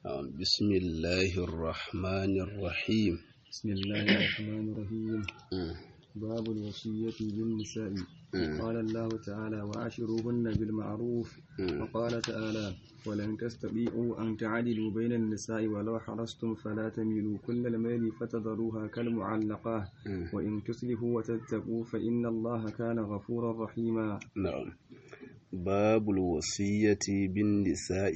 بسم الله الرحمن الرحيم بسم الله الرحمن الرحيم باب الوصية بالنساء قال الله تعالى وعاشروهن بالمعروف وقال تعالى ولن تستطيعوا أن تعدلوا بين النساء ولو حرصتم فلا تميلوا كل الميل فتذروها كالمعلقة وإن تصلحوا وتتقوا فإن الله كان غفورا رحيما نعم باب الوصية بالنساء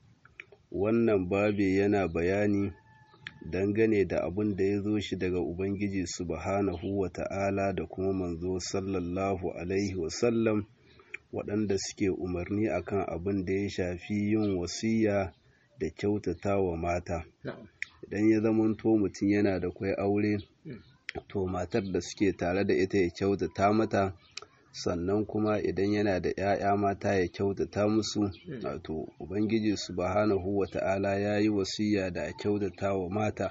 wannan babi yana bayani dangane da abin da ya zo shi daga Ubangiji subhanahu wa ta'ala da kuma manzo sallallahu Alaihi wasallam waɗanda suke umarni akan abin da ya shafi yin wasiya da kyautata wa mata. Idan ya zamanto mutum yana da kwai aure, to matar da suke tare da ita ya kyautata mata, sannan kuma idan yana da ‘ya'ya mata ya kyautata musu, wato Ubangiji subhanahu wa ta'ala ya yi wasiya da a kyautata wa mata.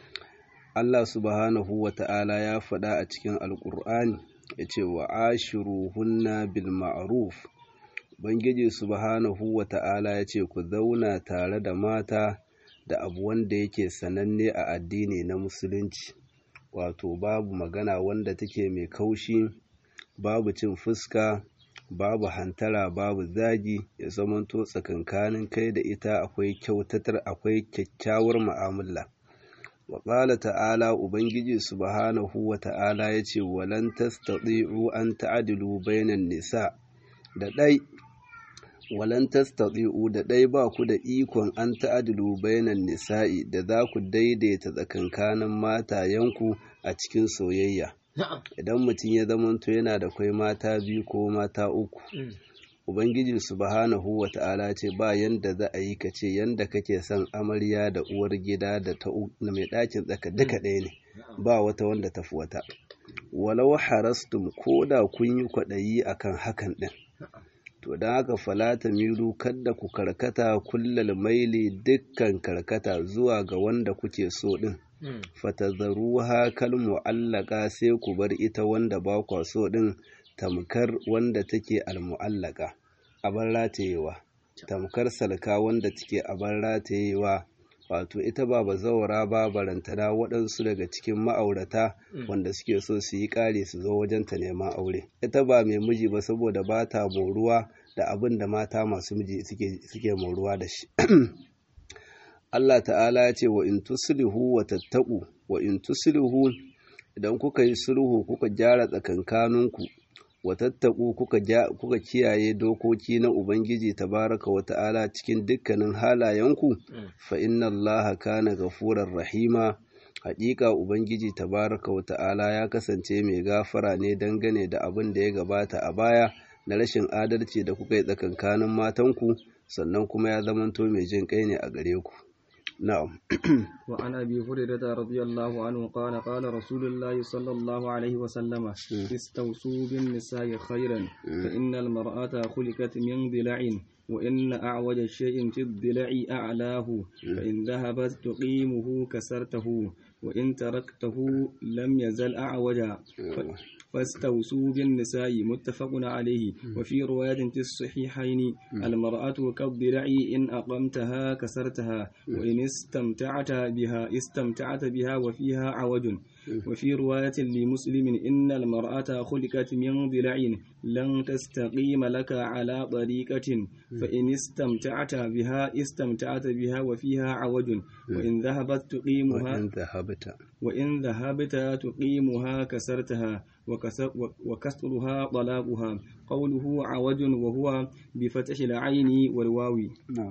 Allah subhanahu wa ta'ala ya faɗa a cikin Alƙur'ani ya ce wa ashiru hunna bil ma'ruf Ubangiji subhanahu wa ta'ala ya ce ku zauna tare da mata da abu wanda yake sananne a addini na musulunci wato babu magana wanda take mai kaushi babu cin fuska babu hantara babu zagi ya zamanto tsakankanin kai da ita akwai kyautatar akwai kyakkyawar mu'amala wa qala ta'ala ubangiji subhanahu wa ta'ala yace walan tastati'u an ta'dilu bainan nisa da dai walan tastati'u da dai ba ku da ikon an ta'dilu bainan nisa'i da za ku daidaita tsakankanin matayenku a cikin soyayya idan mutum ya zamanto yana da kwai mata biyu ko mata uku ubangiji subhanahu wa ta'ala ce ba yanda za a yi ka ce yanda kake son amarya da uwar gida da ta mai ɗakin tsaka duka ɗaya ne ba wata wanda tafi wata walau harastum ko da kun yi kwaɗayi akan hakan ɗin to don haka falata milu kadda ku karkata kullal maili dukkan karkata zuwa ga wanda kuke so ɗin fatazzaruha kal mu'allaka sai ku bar ita wanda ba kwa so din tamkar wanda take almu'allaka abar ratayewa tamkar salka wanda take abar ratayewa wato ita ba bazawara ba barantana waɗansu daga cikin ma'aurata wanda suke so su yi ƙari su zo wajen ta neman aure ita ba mai miji ba saboda ba ta moruwa da abin da mata masu miji suke moruwa da shi Allah ta'ala ya ce wa in tuslihu wa tattaku wa in tuslihu idan kuka yi sulhu kuka gyara tsakankaninku wa tattaku kuka kuka kiyaye dokoki na Ubangiji tabaraka wa ta'ala cikin dukkanin halayenku fa inna Allaha kana gafurar rahima haƙiƙa Ubangiji tabaraka wa ta'ala ya kasance mai gafara ne dangane da abin da ya gabata a baya na rashin adalci da kuka yi tsakankanin matanku sannan kuma ya zamanto mai jin kai ne a gare ku نعم وعن أبي هريرة رضي الله عنه قال قال رسول الله صلى الله عليه وسلم استوصوا بالنساء خيرا فإن المرأة خلقت من ضلع وإن أعوج شيء في الضلع أعلاه فإن ذهبت تقيمه كسرته وإن تركته لم يزل أعوجا فاستوصوا بالنساء متفق عليه وفي رواية في الصحيحين المرأة كالضلع إن أقمتها كسرتها وإن استمتعت بها استمتعت بها وفيها عوج وفي رواية لمسلم إن المرأة خلقت من ضلع لن تستقيم لك على طريقة فإن استمتعت بها استمتعت بها وفيها عوج وإن ذهبت تقيمها وإن ذهبت وإن ذهبت تقيمها كسرتها وكسرها طلاقها قوله عوج وهو بفتح العين والواو نعم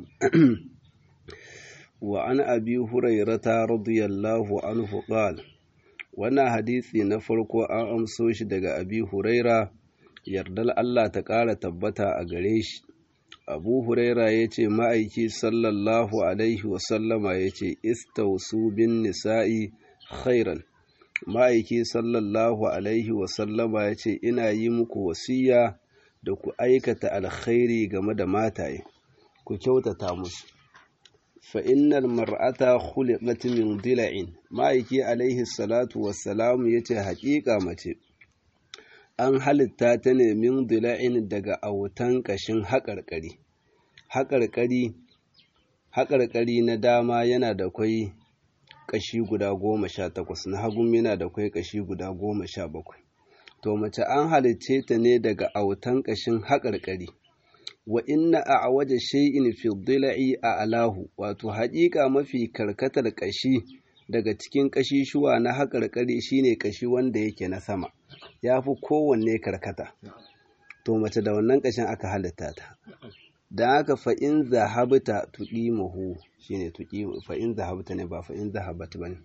وعن أبي هريرة رضي الله عنه قال wannan hadisi na farko an amso shi daga abi huraira yardar Allah ta ƙara tabbata a gare shi abu huraira ya ce ma'aiki sallallahu alaihi wasallama ya ce istausu bin nisa'i khairan ma'aiki sallallahu alaihi wasallama ya ce ina yi muku wasiya da ku aikata alkhairi game da mataye ku kyautata musu fa'innal mar'ata khuliqat min dila'in ma'aiki alaihi salatu wassalamu ya ce haƙiƙa mace an halitta ta ne min dila'in daga autan ƙashin haƙarƙari haƙarƙari haƙarƙari na dama yana da kwai ƙashi guda goma sha takwas na hagun yana da kwai ƙashi guda goma sha bakwai to mace an halicce ta ne daga autan ƙashin haƙarƙari wa inna a waje shay'in fi dila'i a alahu wato haƙiƙa mafi karkatar ƙashi daga cikin ƙashishuwa na haƙarƙari shine ƙashi wanda yake na sama ya fi kowanne karkata to mace da wannan ƙashin aka halitta ta don haka fa'in zahabta tuƙimuhu shine tuƙimu fa'in zahabta ne ba fa'in zahabat ba ne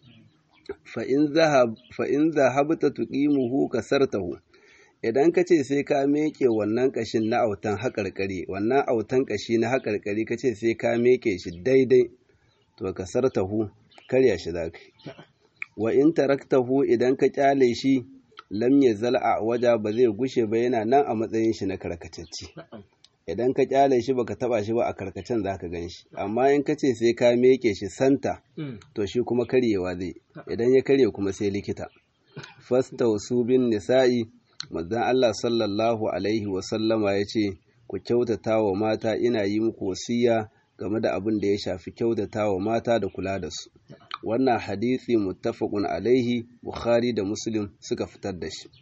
fa'in zahabta tuƙimuhu kasartahu idan ka ce sai ka meke wannan ƙashin na autan haƙarƙari wannan autan ƙashi na haƙarƙari ka ce sai ka meke shi daidai to kasartahu karya shi za ka wa in taraktahu idan ka kyale shi lam ya zal'a waja ba zai gushe ba yana nan a matsayin shi na karkatacce idan ka kyale shi baka taba shi ba a karkacen za ka gan shi amma in ka ce sai ka meke shi santa to shi kuma karyewa zai idan ya karye kuma sai likita fasta wasu bin nisa'i manzon Allah sallallahu alaihi wa sallama ya ce ku kyautata wa mata ina yi muku wasiya game da abin da ya shafi kyautata wa mata da kula da su wannan hadisi muttafaqun alaihi bukhari da muslim suka fitar da shi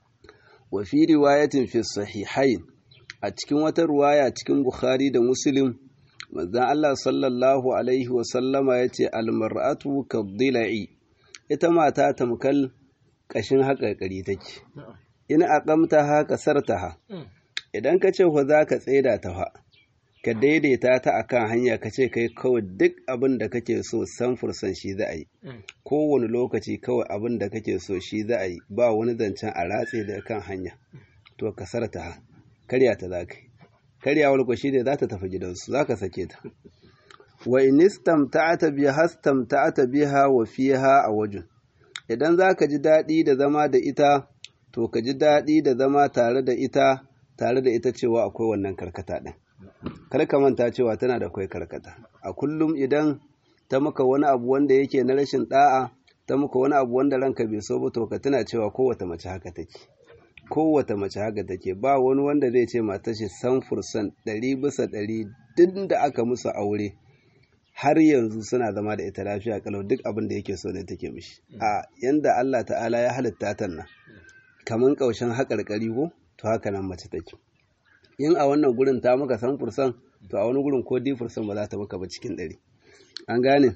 wa fi riwayatin fi sahihain a cikin wata ruwaya cikin bukhari da muslim manzon Allah sallallahu alaihi wa sallama yace almar'atu kadhila'i ita mata tamkal kashin haƙarƙari take in aqamta ha kasartaha idan ka ce fa za ka tsaida ta fa ka daidaita ta akan hanya ka ce kai kawai duk abin da kake so san fursan shi za a yi kowane lokaci kawai abin da kake so shi za a yi ba wani zancen a ratse da kan hanya to ka sarta ha karya ta za ka yi karyawar ku shi ne za ta tafi gidansu za ka sake ta wa in istamta'ata biha istamta'ata biha wa fiha a wajin idan za ka ji daɗi da zama da ita to ka ji daɗi da zama tare da ita tare da ita cewa akwai wannan karkata ɗin kar ka manta cewa tana da kwai karkata a kullum idan ta maka wani abu wanda yake na rashin da'a ta maka wani abu wanda ranka bai so ba to ka tana cewa kowace mace haka take kowace mace haka take ba wani wanda zai ce matar shi san fursan ɗari bisa ɗari duk da aka musu aure har yanzu suna zama da ita lafiya kalau duk abin da yake so ne take mishi a yanda Allah ta'ala ya halitta ta nan kaman kaushin haƙarƙari ko to haka nan mace take in a wannan gurin ta maka san fursan to a wani gurin ko di fursan ba za ta maka ba cikin ɗari an gane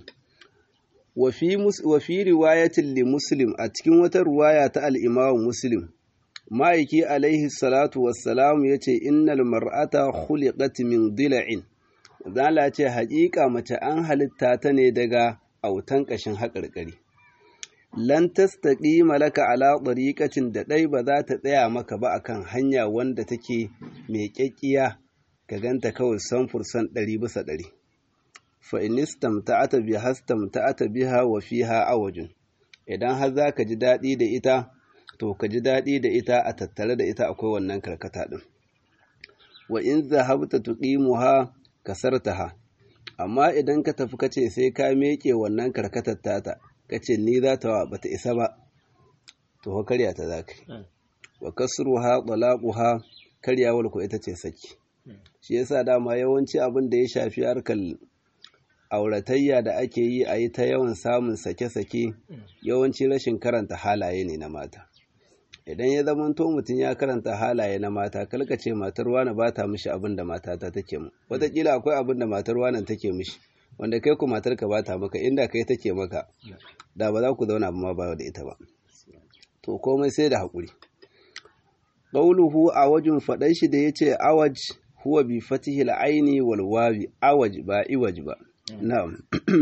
wa fi riwayatin li muslim a cikin wata ruwaya ta al'imamu muslim ma'aiki alaihi salatu wassalamu ya ce innal mar'ata khuliqat min dila'in zala ce haƙiƙa mace an halitta ta ne daga autan ƙashin haƙarƙari lan tastaqima laka ala tariqatin da dai ba za ta tsaya maka ba akan hanya wanda take mai kyakkiya ka ganta kawai san fursan ɗari bisa ɗari fa in istamta'ata bi hastamta'ata biha wa fiha awajun idan har za ka ji daɗi da ita to ka ji daɗi da ita a tattare da ita akwai wannan karkata ɗin wa in zahabta tuqimuha kasartaha amma idan ka tafi kace sai ka meke wannan karkatar tata kace ni za ta bata isa ba to ho karya ta zaka wa kasruha talaquha karyawar ku ita ce saki shi yasa dama yawanci abin da ya shafi harkar auratayya da ake yi a yi ta yawan samun sake-sake yawanci rashin karanta halaye ne na mata idan ya zamanto mutum ya karanta halaye na mata kalka ce matar wani ba ta mishi abin da matata take mu wataƙila akwai abin da matar wani take mishi wanda kai ku matar ka ba ta maka inda kai take maka da ba za ku zauna ma ba da ita ba to komai sai da haƙuri ƙauluhu a wajen faɗan shi da ya ce awaj huwa bi fatihil aini wal wawi awaj ba iwaj ba na'am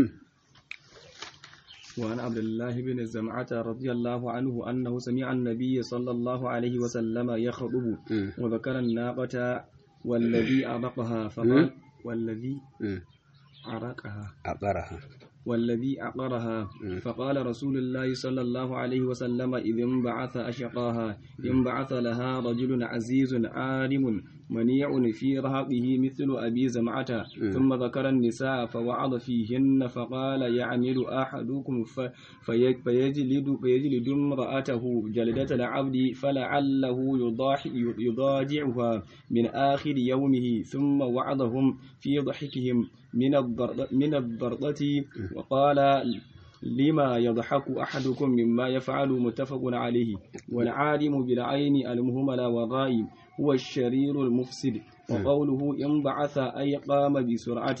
وعن عبد الله بن الزمعة رضي الله عنه أنه سمع النبي صلى الله عليه وسلم يخطب وذكر الناقة والذي أرقها فقال والذي أرقها أقرها والذي أقرها فقال رسول الله صلى الله عليه وسلم إذ انبعث أشقاها انبعث لها رجل عزيز عالم منيع في رهقه مثل أبي زمعة ثم ذكر النساء فوعظ فيهن فقال يعمل أحدكم فيجلد, فيجلد امرأته جلدة العبد فلعله يضاجعها من آخر يومه ثم وعظهم في ضحكهم من الضرطة وقال لما يضحك أحدكم مما يفعل متفق عليه والعالم بالعين المهمل والغائب هو الشرير المفسد وقوله إن بعث أي قام بسرعة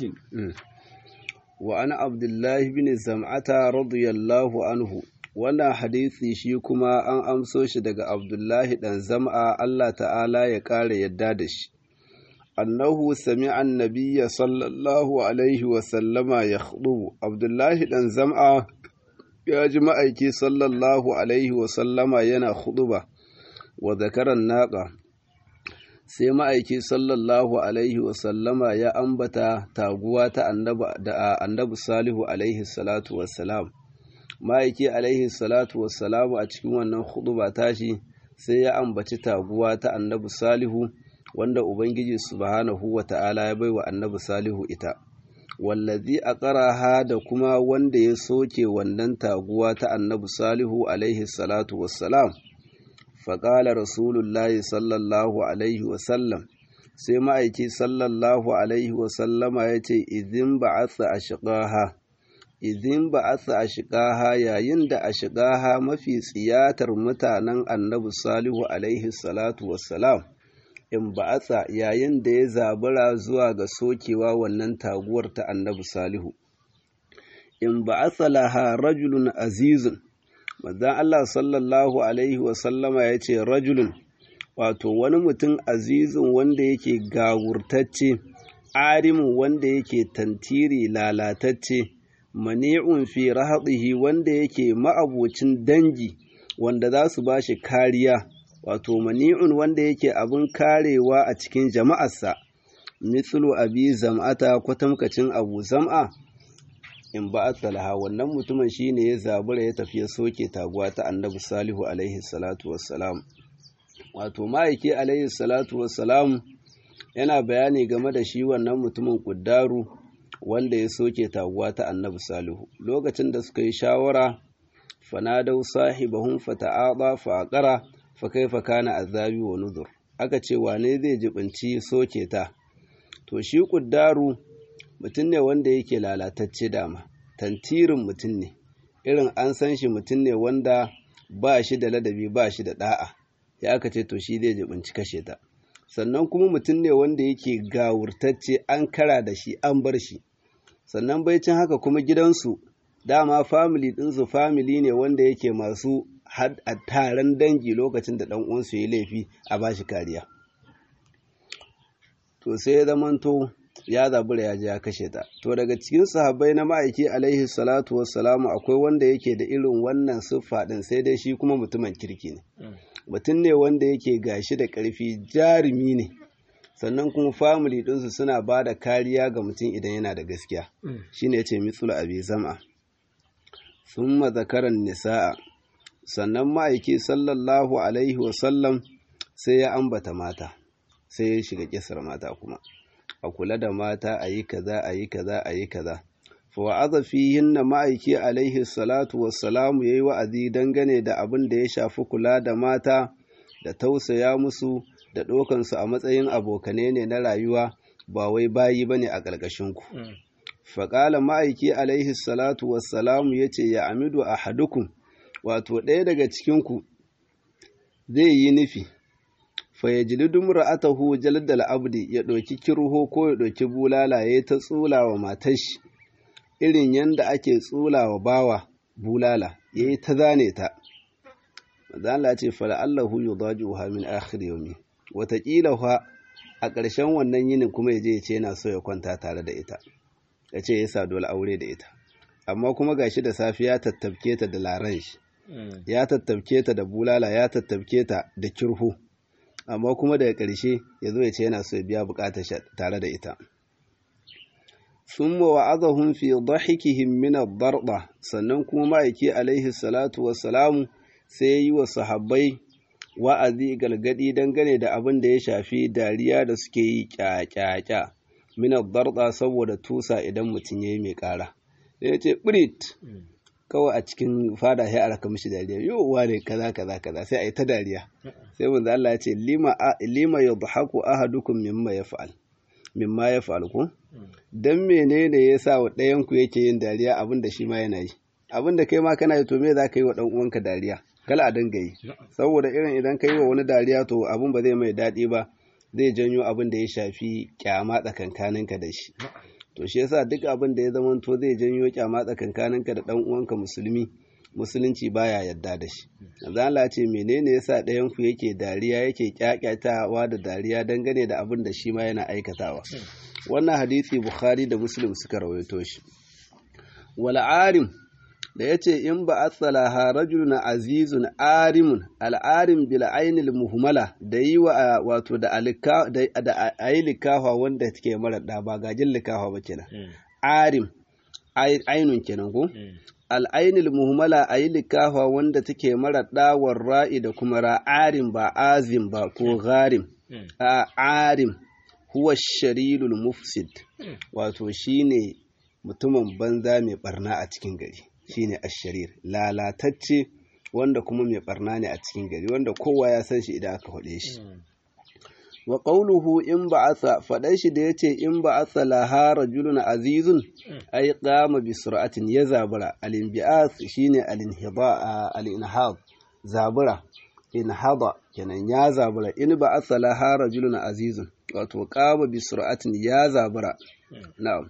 وأنا عبد الله بن زمعة رضي الله عنه wannan hadisi shi kuma an amso shi daga Abdullahi ɗan zam'a Allah ta'ala ya ƙara yadda da shi. annahu sami'a annabiyya sallallahu alaihi wa sallama ya Abdullahi ɗan zam'a ya ji ma'aiki sallallahu alaihi wa sallama yana huɗuba wa zakaran naƙa sai ma'aiki sallallahu alaihi wa sallama ya ambata taguwa ta annabi salihu alaihi salatu wassalam ma'aiki alaihi salatu wassalamu a cikin wannan huɗuba tashi sai ya ambaci taguwa ta annabi salihu wanda Ubangiji subhanahu wa ta'ala ya baiwa annabi Salihu ita, wallazi a ƙaraha da kuma wanda ya soke wannan taguwa ta annabi Salihu alaihi salatu wassalam, faƙala Rasulullahi sallallahu alaihi wasallam, sai ma'aiki sallallahu alaihi wasallama ya ce, Izin ba a a shiƙaha, izin ba a a shiƙaha yayin da a shiƙaha mafi tsiyatar mutanen annabi Salihu alaihi salatu wassalam. in ba'atsa yayin da ya zabura zuwa ga sokewa wannan taguwar ta annabi salihu in ba'atsa laha rajulun azizun manzon Allah sallallahu alaihi wa sallama ya ce rajulun wato wani mutum azizun wanda yake gawurtacce arimu wanda yake tantiri lalatacce mani'un fi rahadihi wanda yake ma'abocin dangi wanda za su ba shi kariya wato mani'un wanda yake abin karewa a cikin jama'arsa mithlu abi zam'ata kwatamkacin abu zam'a in ba laha wannan mutumin shine ya zabura ya tafi ya soke taguwa ta annabi salihu alaihi salatu wassalam wato ma'aiki alaihi salatu wassalam yana bayani game da shi wannan mutumin kuddaru wanda ya soke taguwa ta annabi salihu lokacin da suka yi shawara fanadau sahibahum fata'aba fa'aqara fa kaifa kana azabi wa nuzur aka ce wane zai jibinci soke ta to shi kuddaru mutum ne wanda yake lalatacce dama tantirin mutum ne irin an san shi mutum ne wanda ba shi da ladabi ba shi da da'a ya aka ce to shi zai jibinci kashe ta sannan kuma mutum ne wanda yake gawurtacce an kara da shi an bar shi sannan baicin haka kuma gidansu dama family ɗinsu family ne wanda yake masu a taron dangi lokacin da ɗan uwansu ya laifi a ba shi kariya to sai ya zamanto ya zabura ya je ya kashe ta to daga cikin sahabbai na ma'aiki alaihi salatu wassalamu akwai wanda yake da irin wannan siffa din sai dai shi kuma mutumin kirki ne mutum ne wanda yake gashi da ƙarfi jarumi ne sannan kuma family ɗinsu suna ba da kariya ga mutum idan yana da gaskiya shine ya ce mitsula abi zama summa zakaran nisa'a sannan ma'aiki sallallahu alaihi wasallam sai ya ambata mata sai ya shiga kisar mata kuma a kula da mata a yi kaza a yi kaza a yi kaza fa wa'aza fihinna ma'aiki alaihi salatu wassalamu yayi wa'azi dangane da abin da ya shafi kula da mata da tausaya musu da ɗaukan su a matsayin abokane ne na rayuwa ba wai bayi bane a ƙarƙashin ku faƙala ma'aiki alaihi salatu wassalamu yace ya amidu ahadukum wato ɗaya daga cikin ku zai yi nufi fayyajilidun ra'atahu jaldal abdi ya ɗauki kirho ko ya ɗauki bulala ya ta tsula wa matashi irin yadda ake tsula wa bawa bulala ya yi ta zane ta mazala ce fala'allahu yi zaji wa min akhir yaumi wataƙila fa a ƙarshen wannan yinin kuma ya je ya ce yana so ya kwanta tare da ita ya ce ya sa dole aure da ita amma kuma gashi da safe ya tattabke ta da laran shi ya tattabke ta da bulala ya tattabke ta da kirho amma kuma daga ƙarshe ya zo ya ce yana so ya biya buƙatar tare da ita summa wa'azahum fi dhahikihim min ad-darba sannan kuma ma'aiki alaihi salatu wassalamu sai yi wa sahabbai wa'azi galgadi dangane da abin da ya shafi dariya da suke yi kyakyakya min darda saboda tusa idan mutum yayi mai kara sai ya ce brit kawai a cikin fada sai a raka mishi dariya yau wane kaza kaza kaza sai a yi ta dariya sai manzo Allah ya ce lima lima yadhaku ahadukum mimma yaf'al mimma yaf'al ku dan menene yasa wa ɗayan ku yake yin dariya abin da shi ma yana yi abin da kai ma kana yi to me za ka yi wa ɗan uwanka dariya kala a dinga yi saboda irin idan ka yi wa wani dariya to abin ba zai mai daɗi ba zai janyo abin da ya shafi kyama tsakankaninka da shi to shi yasa duk abin da ya zama to zai janyo kyama tsakankaninka da ɗan uwanka musulmi musulunci baya yadda da shi yanzu Allah ce menene yasa ɗayan ku yake dariya yake kyakyatawa da dariya dangane da abin da shi ma yana aikatawa wannan hadisi bukhari da muslim suka rawaito shi wal arim da ya ce in ba asalaha rajulun azizun arimun al'arim bil ainil muhmala da yi wa wato da a yi likafa wanda take mara da ba gajin likafa ba kenan arim ainun kenan ko al'ainil muhmala a yi likafa wanda take mara dawar ra'i da kuma ra'arim ba azim ba ko gharim a arim huwa sharilul mufsid wato shine mutumin banza mai barna a cikin gari shine asharir lalatacce wanda kuma mai barna ne a cikin gari wanda kowa ya san shi idan aka faɗe shi wa qawluhu in ba'atha faɗan shi da yace in ba'atha laha rajulun azizun ay qama bi sur'atin ya zabura al-inbi'ath shine al-inhida al-inhad zabura inhada kenan ya zabura in ba'atha laha rajulun azizun wato qama bi sur'atin ya zabura na'am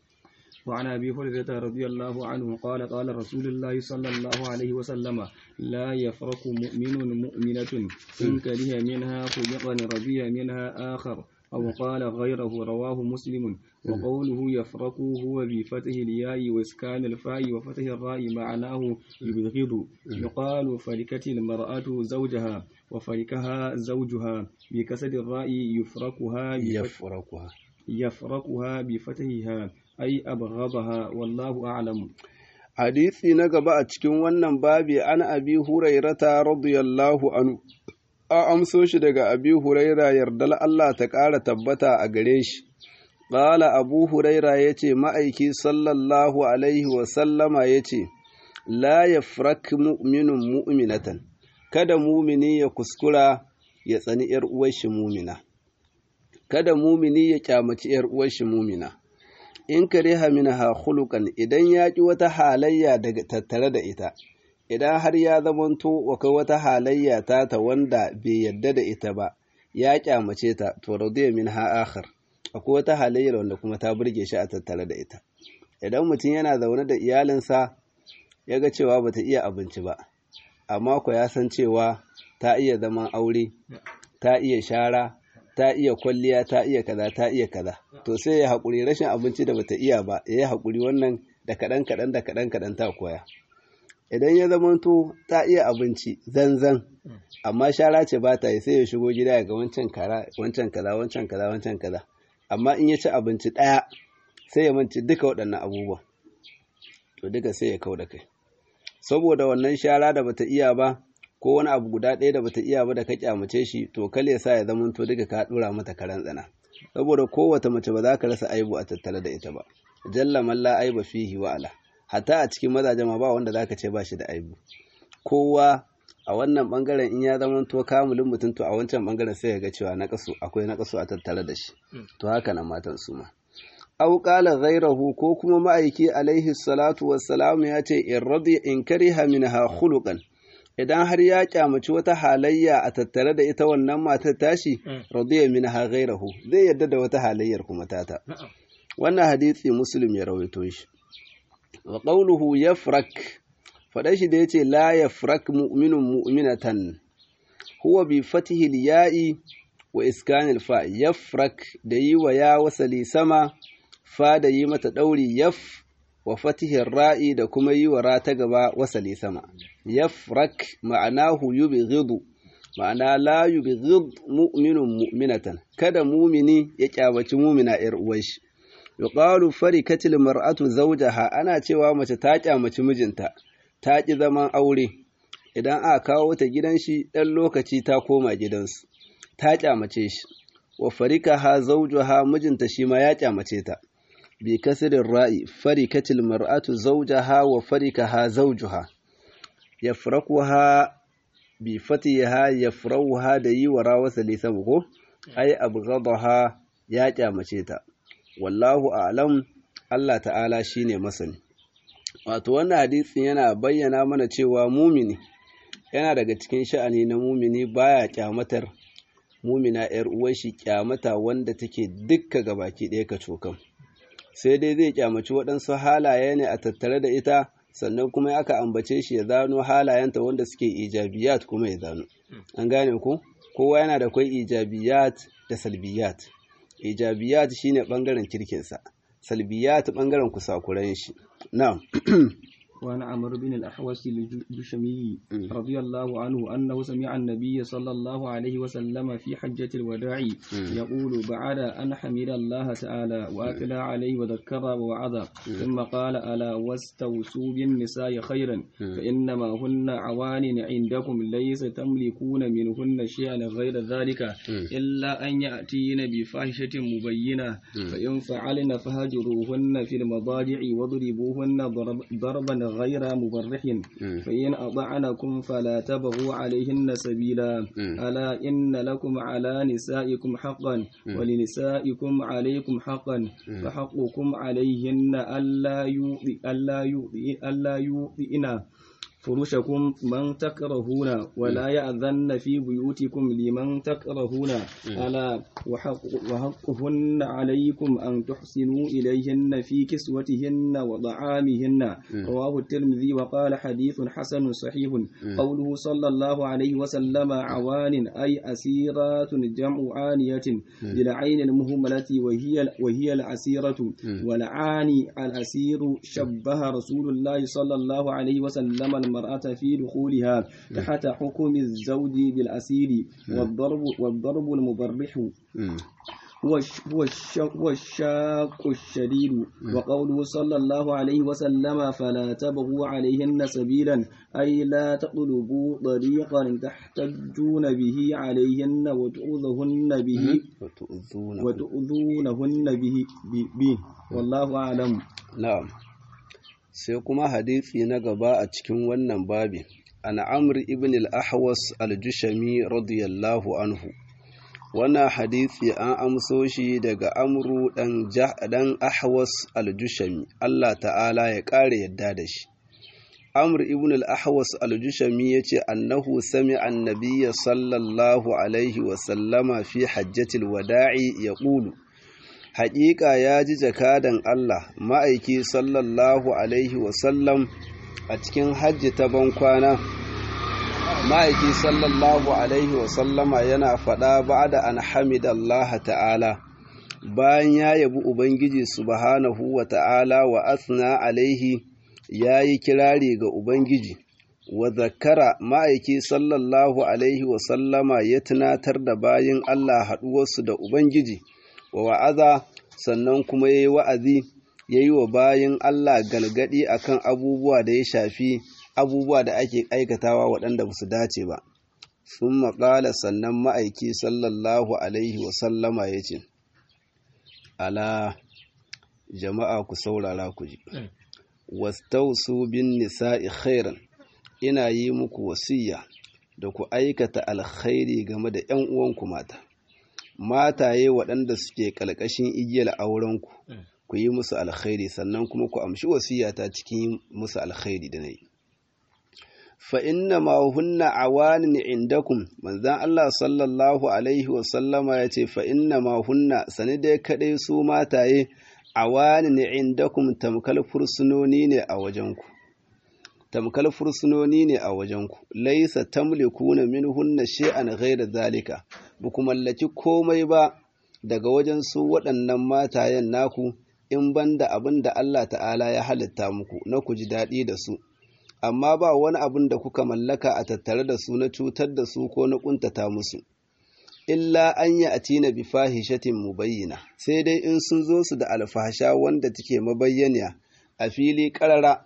وعن أبي هريرة رضي الله عنه قال قال رسول الله صلى الله عليه وسلم لا يفرق مؤمن مؤمنة إن كره منها خلقا رضي منها آخر أو قال غيره رواه مسلم وقوله يفرق هو بفتح الياء وإسكان الفاء وفتح الراء معناه يبغض يقال فركت المرأة زوجها وفركها زوجها بكسر الراء يفرقها يفرقها يفرقها بفتحها ai abghadaha wallahu a'lam hadisi na gaba a cikin wannan babi an abi hurairata radiyallahu anhu a amso shi daga abi huraira yardal Allah ta ƙara tabbata a gare shi ƙala abu huraira ya ce ma'aiki sallallahu alaihi wasallama ya ce la ya mu'minun mu'minatan kada mumini ya kuskura ya tsani ‘yar uwar shi mumina kada mumini ya kyamaci ‘yar uwar shi mumina in kariha minha khuluqan idan ya ki wata halayya daga tattare da ita idan har ya zamanto akwai wata halayya ta ta wanda bai yadda da ita ba ya kyamace ta to radiya minha akhar akwai wata halayyar wanda kuma ta burge shi a tattare da ita idan mutum yana zaune da iyalinsa ya ga cewa bata iya abinci ba amma ko ya san cewa ta iya zaman aure ta iya shara ta iya kwalliya ta iya kaza ta iya kaza to sai ya haƙuri rashin abinci da bata iya ba ya yi haƙuri wannan da kaɗan kaɗan da kaɗan kaɗan ta koya idan ya zamanto ta iya abinci zanzan amma shara ce ba ta yi sai ya shigo gida ya ga wancan kara wancan kaza wancan kaza wancan kaza amma in ya ci abinci ɗaya sai ya manci duka waɗannan abubuwan to duka sai ya kau da kai saboda wannan shara da bata iya ba ko wani abu guda ɗaya da bata iya ba da ka kyamace shi to kale sa ya zama to duka ka dora mata karan tsana saboda kowace mace ba za ka rasa aibu a tattare da ita ba jalla man la aiba fihi wa ala hatta a cikin mazaje ma ba wanda zaka ce ba shi da aibu kowa a wannan bangaren in ya zama to kamulin mutum to a wancan bangaren sai ya ga cewa na kasu akwai na kasu a tattare da shi to haka nan matan su ma aw qala ghayrahu ko kuma ma'aiki alaihi salatu wassalam ya ce in radi in kariha minha khuluqan idan har ya kyamaci wata halayya a tattare da ita wannan matar tashi radiya minha ghayrahu zai yadda da wata halayyar kuma tata wannan hadisi muslim ya rawaito shi wa qawluhu yafrak fada shi da yace la yafrak mu'minun mu'minatan huwa bi fatihi ya'i wa iskanil fa yafrak da yi wa ya wasali sama fa da yi mata dauri yaf wa fatihin ra'i da kuma yi wa ra ta gaba wasali sama yafrak ma'anahu yubghidu ma'ana la yubghid mu'minun mu'minatan kada mumini ya kyabaci mumina yar uwar shi yuqalu farikatil mar'atu zawjaha ana cewa mace ta kyamaci mijinta ta ki zaman aure idan aka kawo ta gidan shi ɗan lokaci ta koma gidansu ta kyamace shi wa farika ha zaujuha mijinta shi ma ya kyamace ta bi kasirin ra'i farikatil mar'atu zaujaha wa farikaha zaujuha yafrakuha bi fatiha yafrauha da yi wa rawasa lisan ko ai abghadaha ya kyamace ta wallahu a'lam Allah ta'ala shine masani wato wannan hadisin yana bayyana mana cewa mumini yana daga cikin sha'ani na mumini baya kyamatar mumina yar uwar shi kyamata wanda take dukka gabaki ɗaya ka cokan sai dai zai kyamaci waɗansu halaye ne a tattare da ita sannan kuma aka ambace shi ya zano halayenta wanda suke ijabiyat kuma ya zano an gane ku kowa yana da kwai ijabiyat da salbiyat ijabiyat shine bangaren kirkinsa salbiyat bangaren kusakuran shi na'am وعن عمرو بن الأحوص الجشمي رضي الله عنه أنه سمع النبي صلى الله عليه وسلم في حجة الوداع يقول بعد أن حمد الله تعالى وأكل عليه وذكر ووعظ ثم قال ألا واستوصوا بالنساء خيرا فإنما هن عوان عندكم ليس تملكون منهن شيئا غير ذلك إلا أن يأتين بفاحشة مبينة فإن فعلن فهجروهن في المضاجع واضربوهن ضربا غير مبرح فإن أطعنكم فلا تبغوا عليهن سبيلا ألا إن لكم على نسائكم حقا ولنسائكم عليكم حقا فحقكم عليهن ألا يؤذي ألا يؤذي ألا يؤذئنا فرشكم من تكرهون ولا يأذن في بيوتكم لمن تكرهون ألا وحق وحقهن عليكم أن تحسنوا إليهن في كسوتهن وطعامهن رواه الترمذي وقال حديث حسن صحيح قوله صلى الله عليه وسلم عوان أي أسيرات جمع عانية للعين المهملة وهي وهي الأسيرة والعاني الأسير شبه رسول الله صلى الله عليه وسلم المرأة في دخولها تحت حكم الزوج بالأسير والضرب والضرب المبرح هو هو الشاق الشديد وقوله صلى الله عليه وسلم فلا تبغوا عليهن سبيلا أي لا تطلبوا طريقا تحتجون به عليهن وتؤذهن به وتؤذونهن به, به والله أعلم نعم sai kuma hadisi na gaba a cikin wannan babi an amr ibn al-ahwas al-jushami radiyallahu anhu wannan hadisi an amso shi daga amru dan dan ahwas al-jushami Allah ta'ala ya kare yadda da shi amr ibn al-ahwas al-jushami yace annahu sami'a an-nabiyya sallallahu alaihi wa sallama fi hajjatil wada'i yaqulu haƙiƙa ya ji jakadan Allah ma'aiki sallallahu Alaihi wasallam a cikin hajji ta bankwana ma'aiki sallallahu Alaihi wasallama yana faɗa ba da an hamidallah ta'ala bayan ya yabi Ubangiji subhanahu wa ta'ala wa asna alaihi ya yi kirari ga Ubangiji wa zakara ma'aiki sallallahu Alaihi wasallama ya tunatar da bayin Allah haɗuwarsu da Ubangiji. wa wa'aza sannan kuma ya yi wa'azi ya yi wa bayan Allah galgadi akan abubuwa da ya shafi abubuwa da ake aikatawa waɗanda ba su dace ba. Sun maƙala sannan ma'aiki sallallahu Alaihi wasallama ya ce, Ala jama'a ku saurara ku ji, wastausu bin nisa'i khairan ina yi muku wasiya da ku aikata alkhairi game da ‘yan uwanku mata. mataye waɗanda suke ƙalƙashin igiyar aurenku ku yi musu alkhairi sannan kuma ku amshi wasiyata cikin musu alkhairi da na yi fa inna ma hunna awanin indakum manzan Allah sallallahu alaihi wasallama ya ce fa inna ma hunna sani dai kaɗai su mataye awanin indakum tamkal fursunoni ne a wajenku tamkal fursunoni ne a wajenku laisa tamlikuna minhunna shay'an ghayra zalika ba ku mallaki komai ba daga wajen su waɗannan matayen naku in banda abin da Allah ta'ala ya halitta muku na ku ji daɗi da su amma ba wani abin da kuka mallaka a tattare da su na cutar da su ko na ƙuntata musu illa an yi a tina bi fahishatin mubayyina sai dai in sun zo su da alfahasha wanda take mabayyaniya a fili ƙarara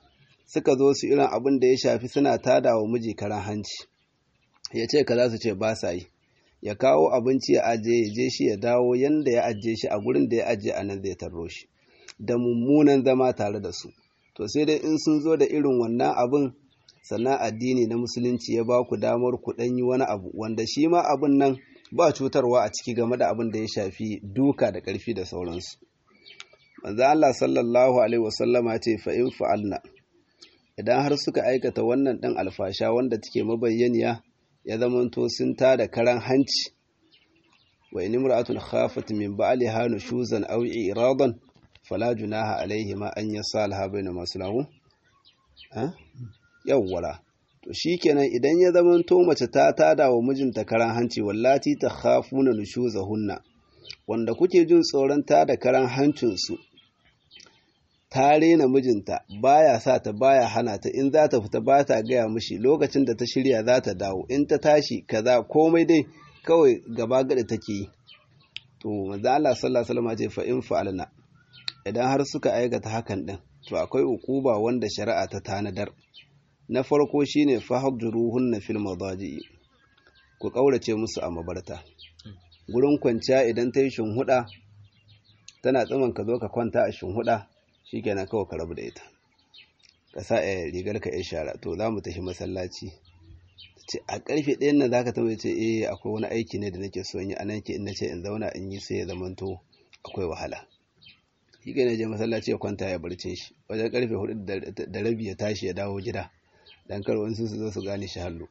suka zo su irin abin da ya shafi suna tada wa miji karan hanci ya ce ka za su ce ba sa yi ya kawo abinci ya ajiye ya je shi ya dawo yanda ya ajiye shi a gurin da ya ajiye a nan zai tarro shi da mummunan zama tare da su to sai dai in sun zo da irin wannan abin sannan addini na musulunci ya ba ku damar ku ɗan yi wani abu wanda shi ma abin nan ba cutarwa a ciki game da abin da ya shafi duka da ƙarfi da sauransu manzo Allah sallallahu alaihi wasallama ce fa in fa'alna idan har suka aikata wannan ɗin alfasha wanda take mabayyaniya ya zamanto sun tada karan hanci wa in imra'atun khafat min ba'liha nushuzan aw iradan fala junaha alaihima an yasalha baina maslahu ha yawwala to shikenan idan ya zamanto mace ta tada wa mijinta karan hanci wallati ta khafuna nushuzahunna wanda kuke jin tsoron tada karan hancin su ta rena mijinta baya sa ta baya hana ta in za ta fita ba ta gaya mishi lokacin da ta shirya za ta dawo in ta tashi kaza komai dai kawai gaba gada take yi to manzo Allah sallallahu alaihi wasallam ce fa in fa'alna idan har suka aikata hakan din to akwai ukuba wanda shari'a ta tanadar na farko shine fahjuruhunna fil madaji ku kaurace musu a mabarta gurin kwanciya idan ta yi shinhuda tana tsaman ka zo ka kwanta a shinhuda shikenan kawai ka rabu da ita ka sa a rigar ka yan shara to za mu tafi masallaci ce a karfe ɗayan nan zaka tambaye ce eh akwai wani aiki ne da nake so yi anan ke in nace in zauna in yi sai ya zamanto akwai wahala shi kai je masallaci ya kwanta ya barcin shi wajen karfe hudu da rabi ya tashi ya dawo gida dan kar wani su zo su gane shi hallo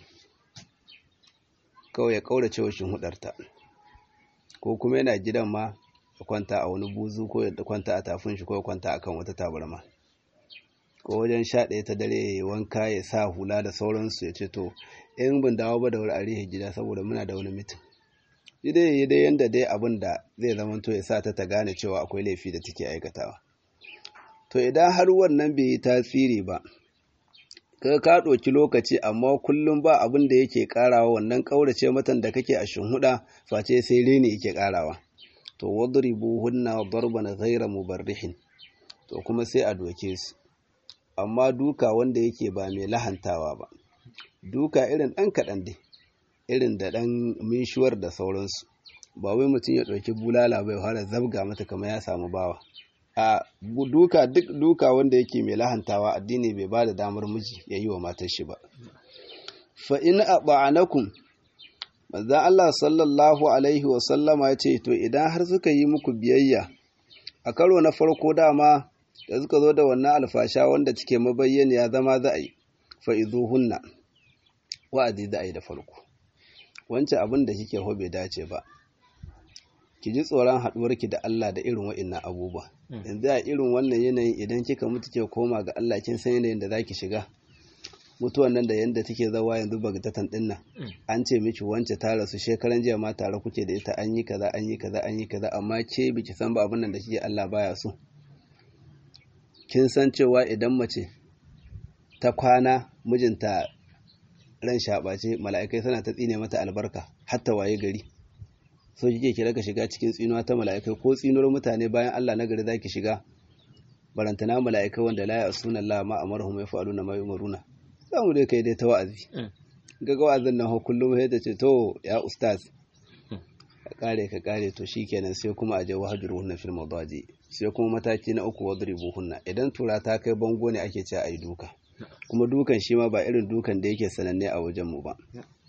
kawai ya kaurace wa shin hudarta ko kuma yana gidan ma ya kwanta a wani buzu ko ya kwanta a tafin shi ko ya kwanta akan wata tabarma ko wajen sha ɗaya ta dare ya wanka ya sa hula da sauransu ya ce to in ban dawo ba da wuri a rihe gida saboda muna da wani mitin shi dai yi dai yanda dai abin da zai zama to ya sa ta ta gane cewa akwai laifi da take aikatawa to idan har wannan bai yi tasiri ba ka ka ɗauki lokaci amma kullum ba abin da yake ƙarawa wannan ƙaurace matan da kake a shinhuda face sai reni yake ƙarawa to wadribu hunna darban ghayra mubarrihin to kuma sai a doke su amma duka wanda yake ba mai lahantawa ba duka irin ɗan kaɗan dai irin da ɗan minshuwar da sauransu ba wai mutum ya ɗauki bulala bai fara zabga mata kamar ya samu bawa a duka duk duka wanda yake mai lahantawa addini bai ba da damar miji ya yi wa matar shi ba fa in ata'anakum manzon Allah sallallahu alaihi wa sallama ya ce to idan har suka yi muku biyayya a karo na farko dama da suka zo da wannan alfasha wanda cike mabayyana ya zama za a yi fa hunna wa'azi za a yi da farko wancan abin da kike ho bai dace ba ki ji tsoron haɗuwarki da Allah da irin wa'innan abubuwa yanzu a irin wannan yanayin idan kika mutu ke koma ga Allah kin san yanayin da zaki shiga mutuwan nan da yanda take zawa yanzu bagtatan din nan an ce miki wance ta rasu shekaran jiya ma tare kuke da ita an yi kaza an yi kaza an yi kaza amma ke biki san ba abin nan da kike Allah baya so kin san cewa idan mace ta kwana mijinta ran shaɓace mala'ikai suna ta tsine mata albarka hatta waye gari so kike kira ka shiga cikin tsinuwa ta mala'ikai ko tsinuwar mutane bayan Allah na gari zaki shiga barantana mala'ikai wanda la ya'suna Allah ma amaruhum yaf'aluna ma yumaruna zamu dai kai dai ta wa'azi ga wa'azin nan kullum sai ta ce to ya ustaz ka kare ka kare to shikenan sai kuma aje wahjuruhunna fil madaji sai kuma mataki na uku wadribuhunna idan tura ta kai bango ne ake cewa ayi duka kuma dukan shi ma ba irin dukan da yake sananne a wajen mu ba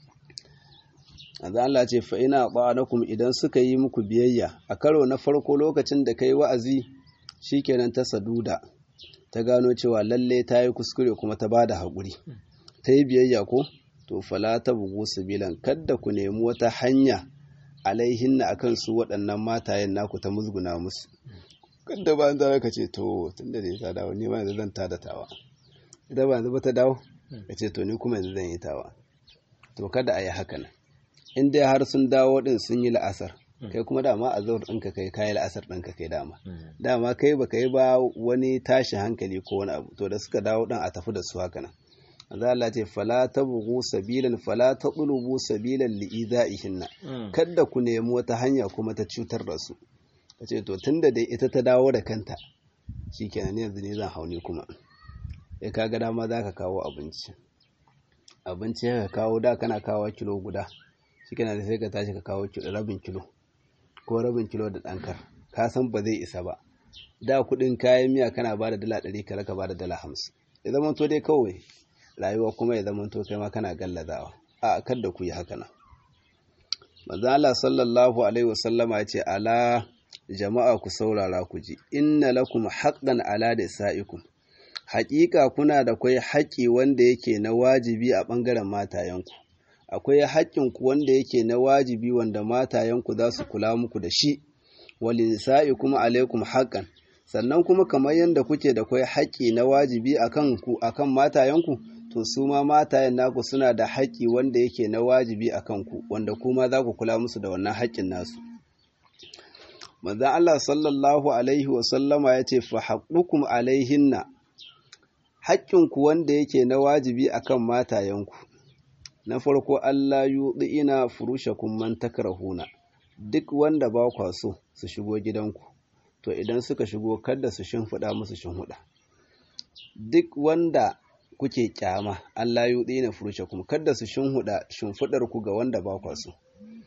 Azza Allah ce fa ina ba'anakum idan suka yi muku biyayya a karo na farko lokacin da kai wa'azi shikenan ta saduda ta gano cewa lalle ta yi kuskure kuma ta bada haƙuri ta yi biyayya ko to fala ta bugu bilan kadda ku nemi wata hanya alaihinna akan su waɗannan matayen naku ta musguna musu kadda ba za ka ce to tunda da ta dawo ni ma yanzu zan tada tawa ita ba yanzu ba ta dawo ka ce to ni kuma yanzu zan yi tawa to kada a yi haka nan in dai har sun dawo din sun yi la'asar kai kuma dama a zaur ɗinka kai kayi la'asar ɗinka kai dama dama kai baka yi ba wani tashi hankali ko wani abu to da suka dawo ɗin a tafi da su haka nan Allah Allah ce fala tabghu sabilan fala taqlubu sabilan li'idaihinna kada ku nemi wata hanya kuma ta cutar da su kace to tunda dai ita ta dawo da kanta shikenan yanzu ne zan hauni kuma ya ka ga dama za ka kawo abinci abinci ka kawo da kana kawo kilo guda shi kana da sai ka tashi ka kawo rabin kilo ko rabin kilo da ɗankar ka san ba zai isa ba da kuɗin kayan miya kana ba da dala ɗari kala ka ba da dala hamsin ya zama to dai kawai rayuwa kuma ya zama to kai ma kana gallazawa a kar da ku yi haka nan manzo Allah sallallahu alaihi wasallama ya ce ala jama'a ku saurara ku ji inna lakum haqqan ala sa'ikum haƙiƙa kuna da kwai haƙƙi wanda yake na wajibi a ɓangaren matayenku akwai haƙƙinku wanda yake na wajibi wanda matayenku za su kula muku da shi walisa'i kuma alaikum haqqan sannan kuma kamar yadda kuke da kwai haƙƙi na wajibi akan ku akan matayenku to su ma matayen naku suna da haƙƙi wanda yake na wajibi akan ku wanda kuma za ku kula musu da wannan haƙƙin nasu manzon Allah sallallahu alaihi wa sallama yace fa haqqukum alaihinna haƙƙinku wanda yake na wajibi akan matayenku na farko Allah yuɗi'ina furushakum man takrahuna duk wanda ba kwa so su shigo gidanku to idan suka shigo kada su shimfiɗa musu shimfiɗa duk wanda kuke kyama Allah yuɗi'ina furushakum kada su shimfiɗa shimfiɗar ku ga wanda ba kwa so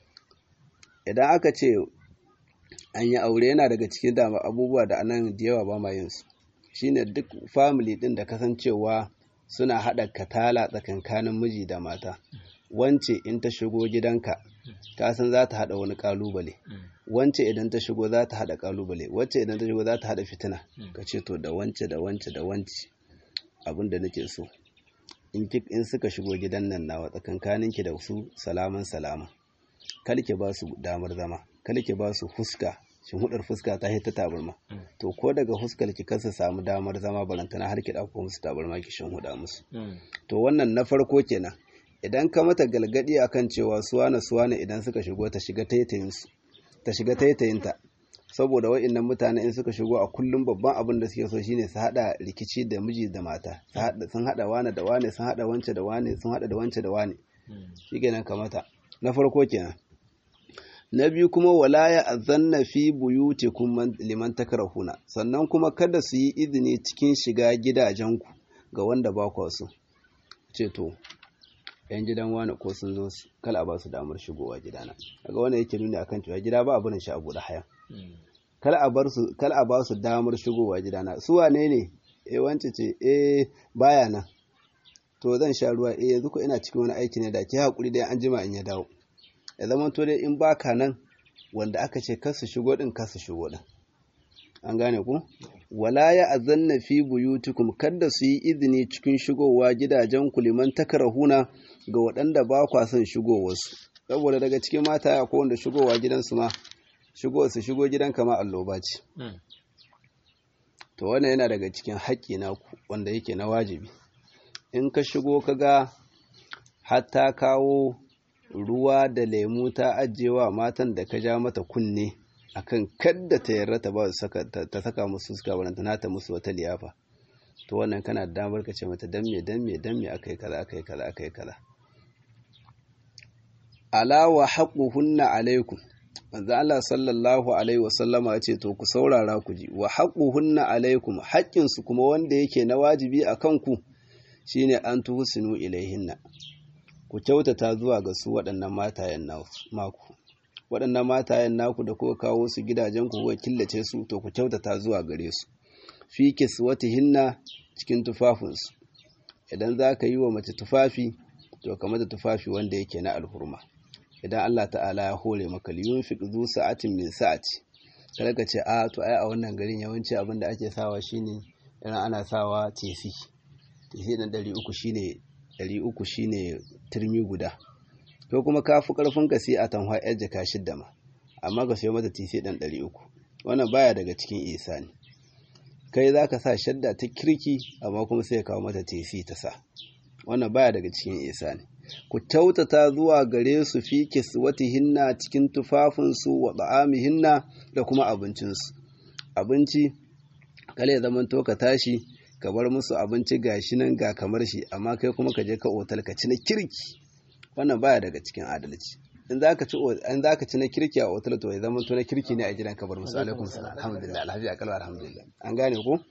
idan aka ce an yi aure yana daga cikin dama abubuwa da anan da yawa ba ma yin su shine duk family din da kasancewa suna haɗa katala tsakankanin miji da mata wance in ta shigo gidanka ka san za ta haɗa wani ƙalubale wance idan ta shigo za ta haɗa ƙalubale wacce idan ta shigo za ta haɗa fitina ka ce to da wance da wance da wance abin da nake so in suka shigo gidan nan nawa tsakankaninki da su salaman salama kalki ba su damar zama kalki ba su fuska shin hudar fuska ta ta tabarma to ko daga fuskar ki kasa samu damar zama balantana har ki dauko musu tabarma ki shin huda musu to wannan na farko kenan idan ka mata galgadi akan cewa suwana suwana idan suka shigo ta shiga taitayin su ta shiga taitayin ta saboda wa'annan mutane in suka shigo a kullum babban abin da suke so shine su hada rikici da miji da mata sun hada wane da wane sun hada wance da wane sun hada da wance da wane shikenan kamata na farko kenan na biyu kuma wala ya azanna fi buyutikum liman takrahuna sannan kuma kada su yi izini cikin shiga gidajenku ga wanda ba ku so ce to yan gidan wani ko sun zo kala a ba su damar shigowa gidana daga wannan yake nuni akan cewa gida ba abin shi abu da haya kala a bar su kala a ba su damar shigowa gidana su wane ne eh wance ce eh baya nan to zan sha ruwa eh yanzu ko ina cikin wani aiki ne da ke hakuri dai an jima in ya dawo ya zama to dai in baka nan wanda aka ce kar su shigo din kar su shigo din an gane ku wala ya azanna fi buyutikum kada su yi izini cikin shigowa gidajen ku liman takrahuna ga waɗanda ba kwa son shigowarsu saboda daga cikin mata ya wanda shigowa gidansu ma shigo su shigo gidan kama alloba ce to wannan yana daga cikin haƙƙi naku wanda yake na wajibi in ka shigo ka ga hatta kawo ruwa da lemu ta ajiyewa matan da ka ja mata kunne akan kadda ta yarda ta ba ta saka musu suka baranta nata musu wata liyafa to wannan kana da damar ka ce mata dan me dan me dan me akai kaza akai kaza akai kaza ala wa haqquhunna alaikum manzo Allah sallallahu alaihi wasallama ya ce to ku saurara ku ji wa haqquhunna alaikum haƙƙin su kuma wanda yake na wajibi akan ku shine an tuhsinu ilaihinna ku kyautata zuwa ga su waɗannan matayen naku waɗannan matayen naku da kuka kawo su gidajen ku kuka killace su to ku kyautata zuwa gare su fi kiswatihinna cikin tufafinsu idan za ka yi wa mace tufafi to ka mata tufafi wanda yake na alhurma idan Allah ta'ala ya hore maka liyun fi zu sa'atin min sa'ati kada ka ce a to ai a wannan garin yawanci abin da ake sawa shine idan ana sawa tesi tesi na ɗari uku shine ɗari uku shine turmi guda to kuma ka fi ƙarfin ka sai a tanhwa yar jaka shidda ma amma ka sayo mata tesi ɗan ɗari uku wannan baya daga cikin isani kai za ka sa shadda ta kirki amma kuma sai ka kawo mata tesi ta sa wannan baya daga cikin isani ku kyautata zuwa gare su fi hinna cikin tufafinsu wa hinna da kuma abincinsu abinci kale zaman to ka tashi ka bar musu abinci gashi nan ga kamar shi amma kai kuma ka je ka otal ka ci na kirki wannan baya daga cikin adalci in za ka ci in za ka ci na kirki a otal to ya zama to na kirki ne a gidan ka bar musu alaikum salam alhamdulillah alhamdulillah kalwa alhamdulillah an gane ko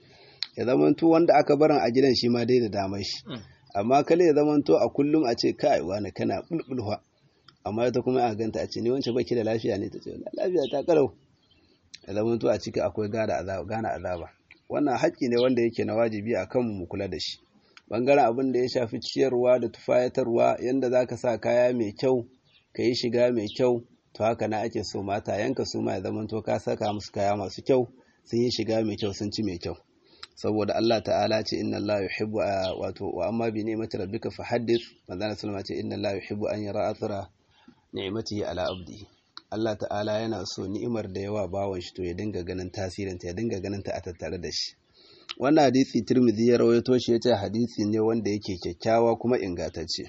ya zamanto wanda aka barin a gidan shi ma dai da damar shi amma kale ya zamanto a kullum a ce kai wani kana bulbulwa amma ita kuma a ganta a ce ni wancan baki da lafiya ne ta ce lafiya ta karau ya zamanto a ciki akwai gane azaba wannan haƙƙi ne wanda yake na wajibi a kanmu mu kula da shi bangaren abin da ya shafi ciyarwa da tufayatarwa yanda za ka sa kaya mai kyau ka yi shiga mai kyau to haka na ake so mata yanka su ma ya zamanto ka saka musu kaya masu kyau sun yi shiga mai kyau sun ci mai kyau saboda Allah ta'ala ce inna Allah yuhibbu wato wa amma bi ni'mati rabbika fa haddith manzon sallama ce inna Allah yuhibbu an yara athara ni'matihi ala abdihi Allah ta'ala yana so ni'imar da yawa bawan shi to ya dinga ganin tasirin ta ya dinga ganin ta a tattare da shi wannan hadisi Tirmidhi ya rawaito shi yace hadisi ne wanda yake kyakkyawa kuma ingantacce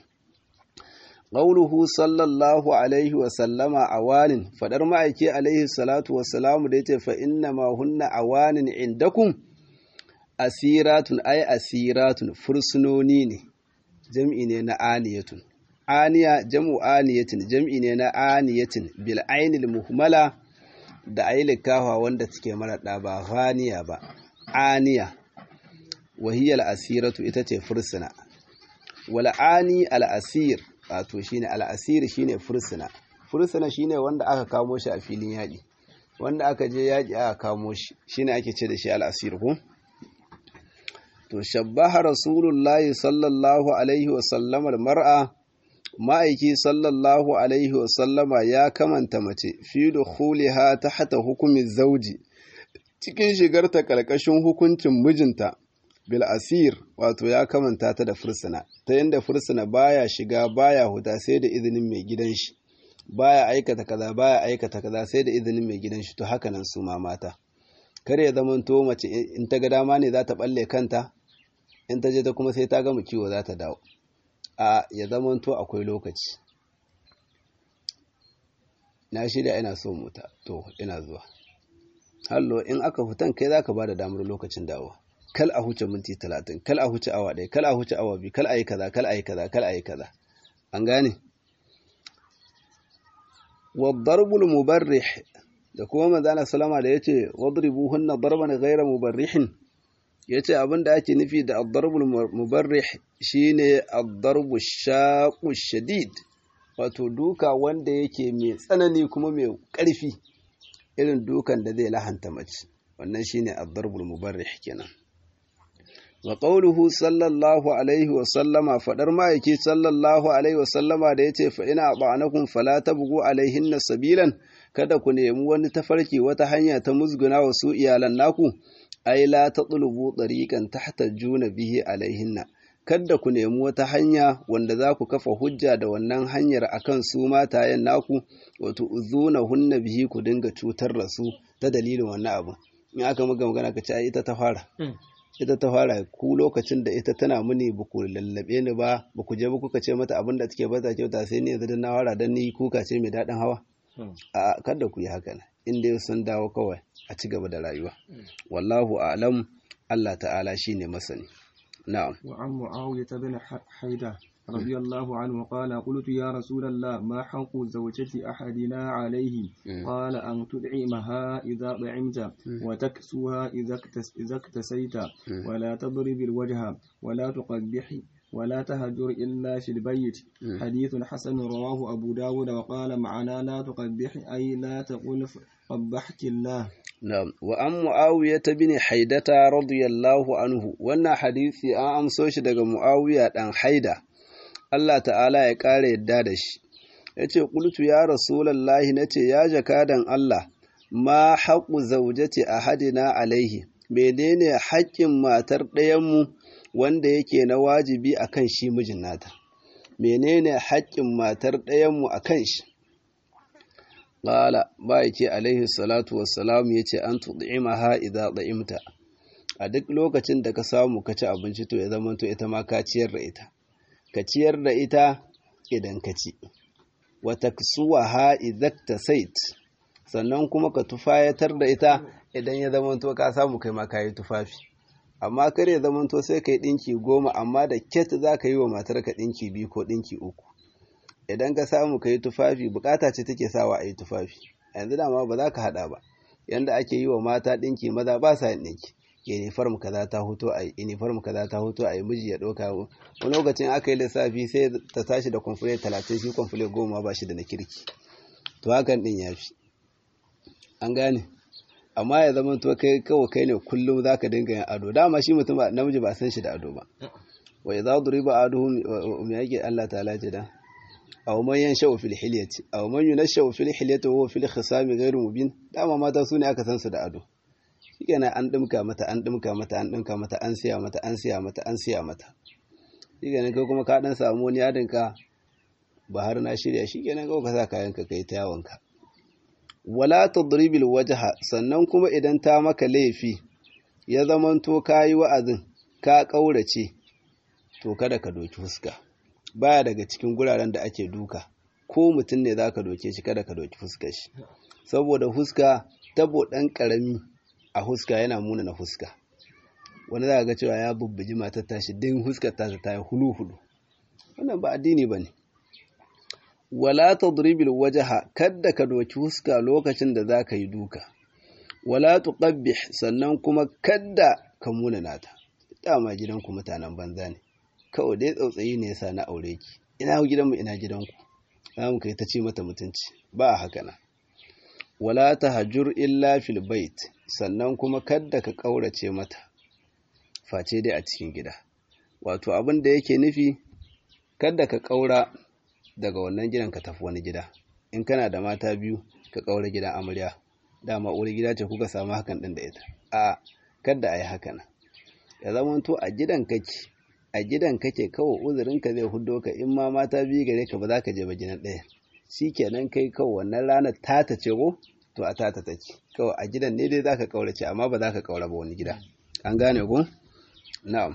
qauluhu sallallahu alaihi wa sallama awanin fadar ma'aiki alaihi salatu wa salamu da yace fa inna ma hunna awanin indakum asiratun ay asiratun fursunoni ne jam'i ne na aniyatun aniya jam'u aniyatin jam'i ne na aniyatin bil ainil muhmala da ayi kafa wanda take mara da ba ghaniya ba aniya wahiyal asiratu ita ce fursuna wal ani al asir wato shine al asir shine fursuna fursuna shine wanda aka kamo shi a filin yaƙi wanda aka je yaƙi aka kamo shi shine ake ce da shi al asir ko to shabbaha rasulullahi sallallahu alaihi wa sallama al mar'a ma'aiki sallallahu alaihi wa sallama ya kamanta mace fi dukhuliha tahta hukumin zauji cikin shigarta kalkashin hukuncin mijinta bil asir wato ya kamanta ta da fursuna ta yanda fursuna baya shiga baya huta sai da izinin mai gidan shi baya aikata kaza baya aikata kaza sai da izinin mai gidan shi to haka nan su ma mata kar ya zama to mace in ta ga dama ne za ta balle kanta in ta je ta kuma sai ta gama kiwo za ta dawo a ya zama to akwai lokaci na shirya ina so mota to ina zuwa hallo in aka fitan kai zaka bada damar lokacin dawo kal a huce minti talatin kal a huce awa ɗaya kal a huce awa biyu kal a yi kaza kal a yi kaza kal a yi kaza an gane wadarbul mubarrih da kuma manzana salama da yace wadribuhunna darban ghayra mubarrihin yace abin da ake nufi da ad-darbul mubarrih shine ad-darbu shaqu shadid wato duka wanda yake mai tsanani kuma mai ƙarfi irin dukan da zai lahanta mace wannan shine ad-darbul mubarrih kenan wa qawluhu sallallahu alaihi wa sallama fadar ma'aiki sallallahu alaihi wa sallama da yace fa ina ba'anakum fala tabghu alaihinna sabilan kada ku nemi wani tafarki wata hanya ta musguna wa su iyalan naku ai la tatlubu tariqan tahtajuna bihi alaihinna kada ku nemi wata hanya wanda za ku kafa hujja da wannan hanyar akan su matayen naku wato uzuna hunna bihi ku dinga cutar da su ta dalilin wannan abu in aka muga magana ka ce ai ita ta fara ita ta fara ku lokacin da ita tana muni ba ku lallabe ni ba ba ku je ba kuka ce mata abin da take bata kyauta sai ni yanzu na fara dan ni kuka ce mai daɗin hawa a kada ku yi haka nan in dai sun dawo kawai a ci gaba da rayuwa wallahu a'lam Allah ta'ala shine masani na'am wa an mu'awiyah bin haida رضي الله عنه قال قلت يا رسول الله ما حق زوجة أحدنا عليه قال أن تدعمها إذا طعمت وتكسوها إذا اكتسيت ولا تضرب الوجه ولا تقبح ولا تهجر إلا في البيت حديث حسن رواه أبو داود وقال معنا لا تقبح أي لا تقول قبحك الله نعم وأن معاوية بن حيدة رضي الله عنه وانا حديثي أن أمسوش دقى معاوية أن حيدة Allah ta'ala ya ƙara yadda da shi, ya ce, Ƙultu ya Rasulallahi na ce, Ya jakadan Allah, ma haƙu zaujati a hadina alaihi, menene haƙƙin matar ɗayanmu wanda yake na wajibi a kan shi mijin nata, menene haƙƙin matar ɗayanmu a kan shi. Ƙala, ba yake alaihi salatu wassalamu ya ce, An tuɗi'ima ha idza ɗa'imta, a duk lokacin da ka samu ka ci abinci to ya zama to ita ma ka ciyar da ita. ka ciyar da ita idan ka ci, wata suwa ha izakta sait, sannan kuma ka tufayatar da ita idan ya zamanto ka samu kai ma kayi tufafi. Amma kar ya zamanto sai ka yi ɗinki goma amma da ket za ka yi wa matar ka ɗinki biyu ko ɗinki uku. Idan ka samu ka yi tufafi bukata ce take sawa a yi tufafi, yanzu dama ba za ka haɗa ba, yanda ake yi wa mata ɗinki maza ba sa yin ɗinki. uniform kaza ta hoto a uniform kaza ta hoto a miji ya ɗauka wani lokacin aka yi lissafi sai ta tashi da kwamfule talatin shi kwamfule goma ba shi da na kirki to hakan ɗin ya fi an gane amma ya zama to kai kawai kai ne kullum za ka dinga yin ado dama shi mutum namiji ba san shi da ado ba wa idza duriba aduhum me yake Allah ta'ala ce da aw man yanshau fil hilyati aw man yunashau fil hilyati wa huwa fil khisami ghairu mubin dama mata su ne aka san su da ado shikenan an dimka mata an dimka mata an dimka mata an siya mata an siya mata an siya mata shikenan kai kuma ka dan samu wani yadin ka ba har na shirya shikenan kawai ka sa kayan ka kai ta yawon ka wala tadribil wajha sannan kuma idan ta maka laifi ya zamanto kayi wa'azin ka kaurace to kada ka doki fuska baya daga cikin guraren da ake duka ko mutum ne za ka doke shi kada ka doki fuskar shi saboda fuska tabo ɗan ƙarami a fuska yana muna na fuska wani za ga cewa ya bubbuji matar tashi din fuskar ta ta yi hulu-hulu wannan ba addini ba ne wala tadribil wajaha kadda ka doki fuska lokacin da za ka yi duka wala tuqabbih sannan kuma kadda ka muna nata dama gidanku mutanen banza ne kawai dai tsautsayi ne yasa na aure ki ina gidanmu ina gidanku za mu kai ta ce mata mutunci ba a haka na wala tahjur illa fil bait sannan kuma kadda ka kaurace mata face dai a cikin gida wato abin da yake nufi kadda ka kaura daga wannan gidan ka tafi wani gida in kana da mata biyu ka kaura gidan amarya dama uwar gida ce kuka samu hakan din da ita a kadda a yi haka na ya zama to a gidan kake a gidan kake kawai uzurinka zai hudo ka in ma mata biyu gare ka ba za ka je ba gidan ɗaya shi kenan kai kawai wannan ranar tata ce ko to a tata take kawai a gidan ne dai za ka ƙaurace amma ba za ka ƙaura ba wani gida an gane ko na'am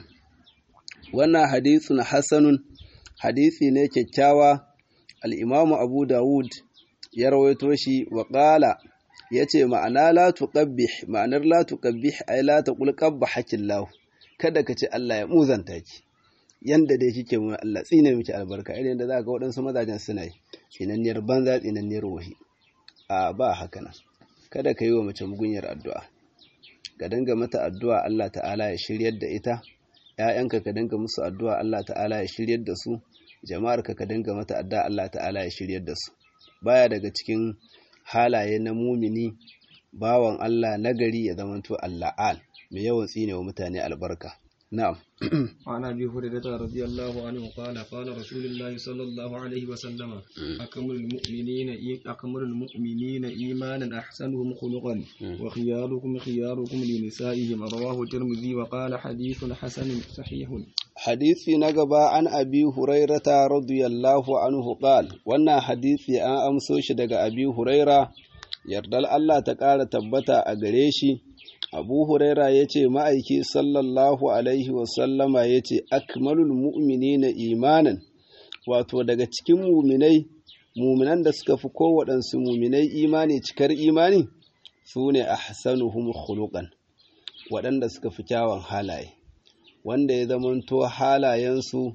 wannan hadisun hasanun hadisi ne kyakkyawa al'imamu abu dawud ya rawaito shi wa ƙala ya ce ma'ana la tuqabbih ma'anar la tuqabbih ai la taqul qabbahakin lahu kada ka ce Allah ya muzanta ki yanda dai kike mu Allah tsine miki albarka irin da za ga waɗansu mazajen suna yi tsinanniyar banza tsinanniyar wahi a ba haka nan kada ka yi wa mace mugunyar addu'a ka dinga mata addu'a Allah ta'ala ya shiryar da ita ‘ya'yanka ka dinga musu addu'a Allah ta'ala ya shiryar da su jama'arka ka dinga mata addu'a Allah ta'ala ya shiryar da su baya daga cikin halaye na mumini bawan Allah nagari ya zamanto Allah'al mai yawan tsine wa mutane albarka na'am وعن ابي هريره رضي الله عنه قال قال رسول الله صلى الله عليه وسلم اكمل المؤمنين اكمل المؤمنين ايمانا احسنهم خلقا وخياركم خياركم لنسائهم رواه الترمذي وقال حديث حسن صحيح hadisi na gaba an abi hurairata radiyallahu anhu qal wannan hadisi an amso shi daga abi huraira yardal Allah ta ƙara tabbata a gare shi abu huraira ya ce ma'aiki sallallahu alaihi wasallama ya ce akmalul mu'mini na imanin wato daga cikin muminai muminan da suka fi kowaɗansu muminai imani cikar imani su ne a hasanuhum khuluqan waɗanda suka fi kyawun halaye wanda ya zamanto halayensu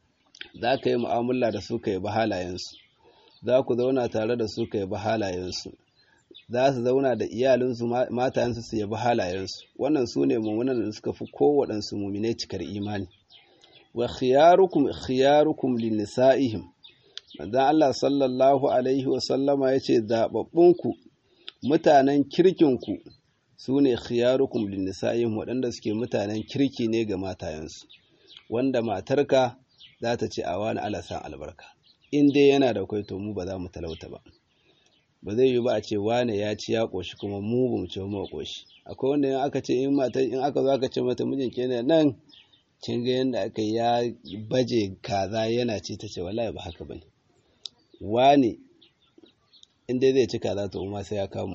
za ka yi mu'amala da su ka yi ba halayensu za ku zauna tare da su ka yi ba halayensu za su zauna da iyalinsu matayensu su yabi halayensu wannan su ne mummunan da suka fi kowaɗansu muminai cikar imani wa khiyarukum khiyarukum li nisa'ihim manzon Allah sallallahu alaihi wa sallama yace zababbunku mutanen kirkinku su ne khiyarukum li nisa'ihim waɗanda suke mutanen kirki ne ga matayensu wanda matarka za ta ce a wani alasan albarka in dai yana da kwai to mu ba za mu talauta ba ba zai yi ba a ce wane ya ci ya ƙoshi kuma mu ba mu ce mu ƙoshi akwai wanda in aka ce in mata in aka zo aka ce mata mijin kenan nan kin ga yanda aka ya baje kaza yana ci ta ce wallahi ba haka bane wane in dai zai ci kaza to ma sai ya kamu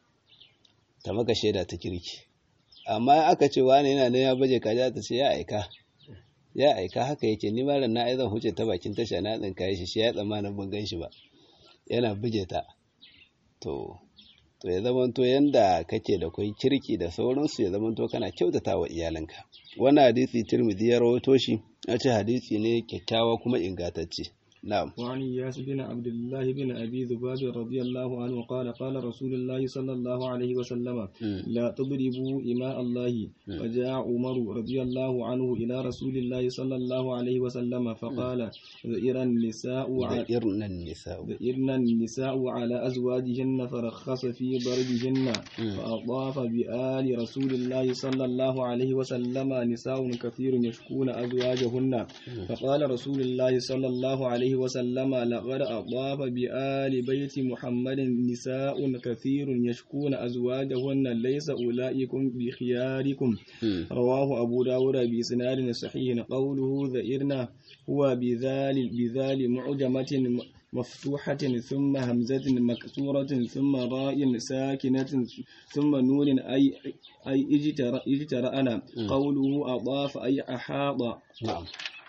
ta maka shaida ta kirki amma aka ce wane yana nan ya baje kaza ta ce ya aika ya aika haka yake ni ma ran na ai zan huce ta bakin tasha na tsinka shi shi ya tsammanin ban gan shi ba yana buge ta to to ya zamanto yanda kake da kwai kirki da sauransu ya zamanto kana kyautata wa iyalanka wannan hadisi tirmidhi ya rawaito shi ya ce hadisi ne kyakkyawa kuma ingantacce na'am وعن إياس بن عبد الله بن أبي ذباب رضي الله عنه قال قال رسول الله صلى الله عليه وسلم لا تضربوا إماء الله فجاء عمر رضي الله عنه إلى رسول الله صلى الله عليه وسلم فقال ذئر النساء على ذئرن النساء ذئرن النساء على أزواجهن فرخص في ضربهن فأضاف بآل رسول الله صلى الله عليه وسلم نساء كثير يشكون أزواجهن فقال رسول الله صلى الله عليه وسلم لقد أضاف بآل بيت محمد نساء كثير يشكون أزواجهن ليس أولئكم بخياركم رواه أبو داود بإسناد صحيح قوله ذئرنا هو بذال بذال معجمة مفتوحة ثم همزة مكسورة ثم راء ساكنة ثم نون أي أي اجترأ اجترأنا قوله أضاف أي أحاط نعم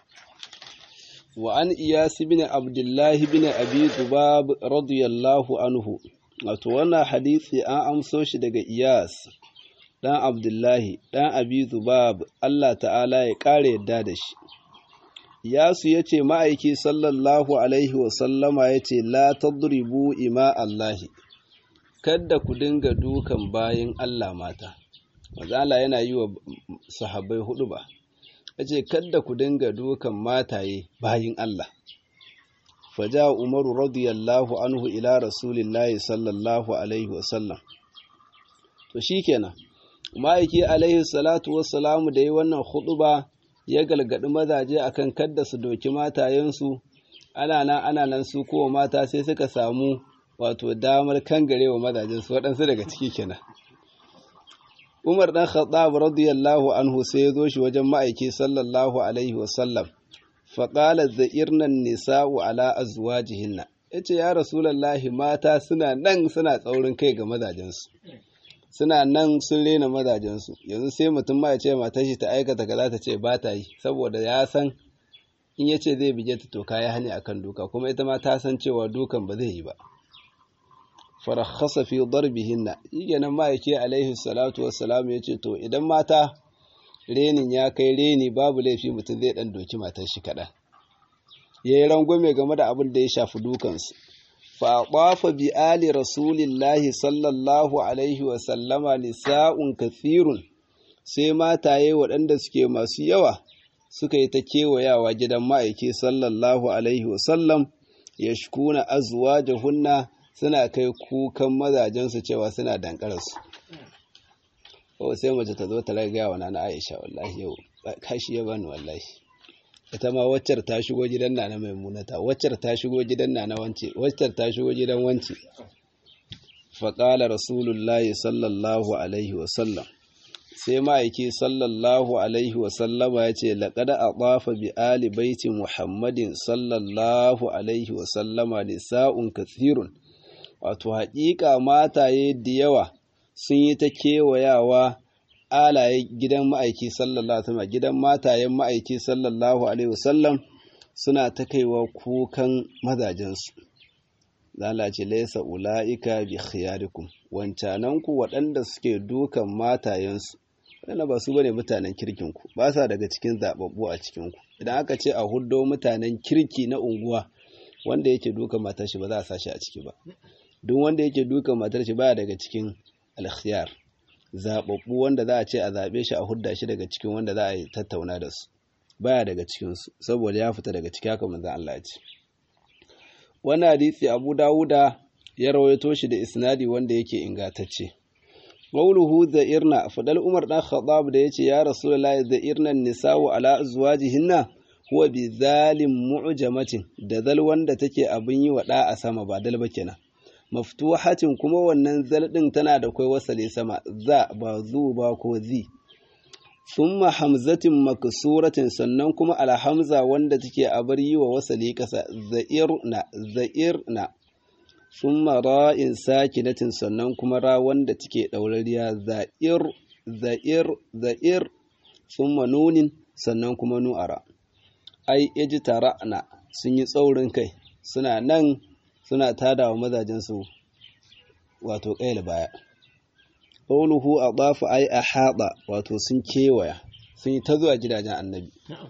وعن إياس بن عبد الله بن أبي ذباب رضي الله عنه wato wannan hadisi an amso shi daga Iyas ɗan Abdullahi ɗan Abi Zubab Allah ta'ala ya ƙara yadda da shi Iyasu ya ce ma'aiki sallallahu alaihi wasallama ya ce la tadribu ima Allahi kadda ku dinga dukan bayin Allah mata mazala yana yi wa sahabbai hudu ba ya ce kadda ku dinga dukan mataye bayin Allah faja umaru radiyallahu anhu ila rasulillahi sallallahu alaihi wasallam to shikenan ma'aiki alaihi salatu wassalamu da yi wannan huɗuba ya galgadi mazaje akan kadda su doki matayensu ana nan ana nan su kowa mata sai suka samu wato damar kangarewa mazajensu waɗansu daga ciki kenan Umar ɗan Khattab radiyallahu anhu sai ya zo shi wajen ma'aiki sallallahu alaihi wasallam faƙalar za'irnan nisa'u ala azwajihinna ya ce ya rasulallahi mata suna nan suna tsaurin kai ga mazajensu suna nan sun rena mazajensu yanzu sai mutum ma ya ce matar shi ta aikata kaza ta ce ba ta yi saboda ya san in ya ce zai bige ta to kaya hani akan duka kuma ita ma ta san cewa dukan ba zai yi ba farakhasa fi darbihinna nan ma'aiki alaihi salatu wassalam ya ce to idan mata renin ya kai reni babu laifi mutum zai dan doki matar shi kaɗan ya yi rangwame game da abin da ya shafi dukansu fa ɓafa bi ali rasulillahi sallallahu alaihi wasallama nisa'un kathirun sai mataye waɗanda suke masu yawa suka yi ta kewayawa gidan ma'aiki sallallahu alaihi wasallam ya shkuna azwajahunna suna kai kukan mazajensu cewa suna dankararsu kawai sai mace ta zo ta ragaya wa nana Aisha wallahi yau kashi ya bani wallahi ita ma waccar ta shigo gidan nana Maimunata waccar ta shigo gidan nana wance waccar ta shigo gidan wance fa qala rasulullahi sallallahu alaihi wa sallam sai ma'aiki sallallahu alaihi wa sallama ya ce laqad adafa bi ali baiti muhammadin sallallahu alaihi wa sallama nisa'un kathirun wato haƙiƙa mataye da yawa sun yi ta kewayawa alaye gidan ma'aiki sallallahu alaihi wasallam gidan matayen ma'aiki sallallahu alaihi wasallam suna ta kaiwa kukan mazajensu lalace laisa ula'ika bi khiyarikum wancananku waɗanda suke dukan matayensu waɗanda ba su bane mutanen kirkinku ba sa daga cikin zababbu a cikinku idan aka ce a huddo mutanen kirki na unguwa wanda yake dukan matar shi ba za a sa shi a ciki ba duk wanda yake dukan matar shi baya daga cikin alkhiyar zaɓaɓɓu wanda za a ce a zaɓe shi a hudda shi daga cikin wanda za a yi tattauna da su baya daga cikinsu saboda ya fita daga ciki haka manzan Allah ce wannan hadisi Abu Dawuda ya rawaito shi da isnadi wanda yake ingantacce Mauluhu da irna fadal Umar dan Khattab da yace ya Rasulullahi da irnan nisa'u ala azwajihinna huwa bi zalim mu'jamatin da zal wanda take abin yi wa da a sama ba dal ba kenan maftuhatin kuma wannan zal din tana da kai wasale sama za ba zu ba ko zi thumma hamzatin maksuratin sannan kuma alhamza wanda take abar yi wa wasale kasa za'irna za'irna thumma ra'in sakinatin sannan kuma ra wanda take daurariya za'ir za'ir za'ir thumma nunin sannan kuma nu'ara ai ijtara'na sun yi tsaurin kai suna nan suna tada wa mazajensu wato ƙaila baya ƙauluhu a ɓafu ai a haɗa wato sun kewaya sun yi ta zuwa gidajen annabi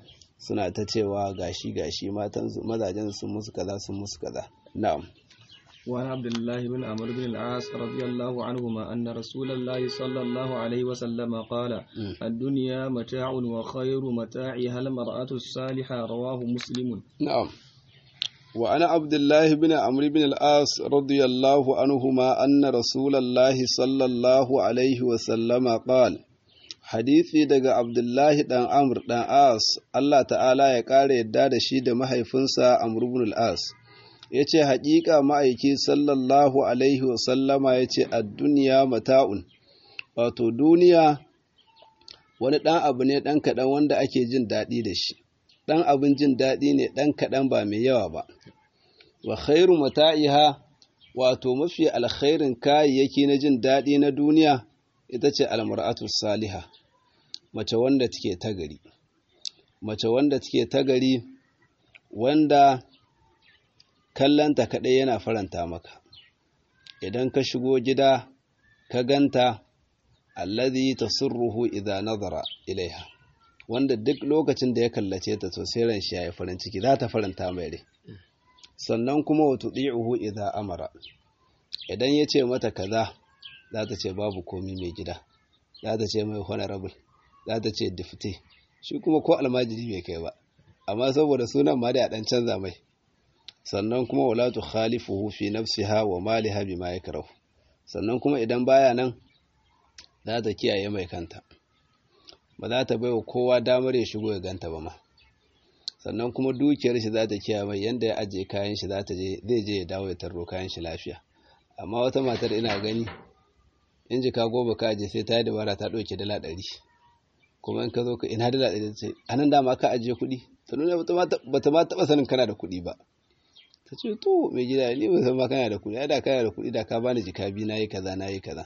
suna ta cewa gashi gashi matan mazajen sun musu kaza sun musu kaza na'am وعن عبد الله بن عمرو بن العاص رضي الله عنهما أن رسول الله صلى الله عليه وسلم قال الدنيا متاع وخير متاعها المرأة الصالحة رواه مسلم نعم وعن عبد الله بن عمرو بن العاص رضي الله عنهما أن رسول الله صلى الله عليه وسلم قال hadisi daga Abdullahi ɗan Amr ɗan As, Allah ta'ala ya ƙara yadda da shi da mahaifinsa Amr ibn al-As. Ya ce, Haƙiƙa ma'aiki sallallahu Alaihi wasallama ya ce, a duniya mata'un, wato duniya wani ɗan abu ne ɗan kaɗan wanda ake jin daɗi da shi, ɗan abin jin daɗi ne ɗan kaɗan ba mai yawa ba. Wa khairu mata'iha, wato mafi alkhairin kayayyaki na jin daɗi na duniya, ita ce almar'atu saliha mace wanda take ta gari mace wanda take ta gari wanda kallanta kaɗai yana faranta maka idan ka shigo gida ka ganta allazi tasurruhu idza nazara ilaiha wanda duk lokacin da ya kallace ta to sai ran shi yayi farin ciki za ta faranta mai rai sannan kuma wa tudi'uhu idza amara idan ya ce mata kaza za ta ce babu komi mai gida za ta ce mai honorable za ta ce difte shi kuma ko almajiri bai kai ba amma saboda sunan ma da dan canza mai sannan kuma wala tu khalifuhu fi nafsiha wa maliha bima yakrahu sannan kuma idan baya nan za ta kiyaye mai kanta ba za ta baiwa kowa damar ya shigo ya ganta ba ma sannan kuma dukiyar shi za ta kiyaye mai yanda ya ajiye kayan shi za ta je zai je ya dawo ya tarro kayan shi lafiya amma wata matar ina gani in jika goma ka aje sai ta yi dabara ta ɗauke dala ɗari kuma in ka zo ka ina dala ɗari ce a nan dama ka ajiye kuɗi ta nuna ba ta ma taɓa sanin kana da kuɗi ba ta ce to mai gida ni ba san ma kana da kuɗi ai da kana da kuɗi da ka bani jika biyu na yi kaza na yi kaza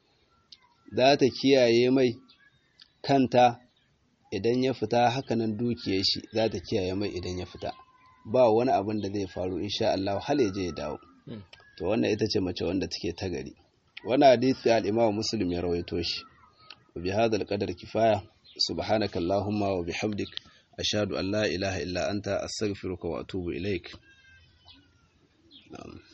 za ta kiyaye mai kanta idan ya fita hakanan dukiyar shi za ta kiyaye mai idan ya fita ba wani abin da zai faru insha Allah hal ya je ya dawo to wannan ita ce mace wanda take ta gari wannan hadisi al-Imam Muslim ya rawaito shi wa bi hadha al-qadar kifaya subhanaka allahumma wa bihamdik ashhadu an la ilaha illa anta astaghfiruka wa atubu ilaik na'am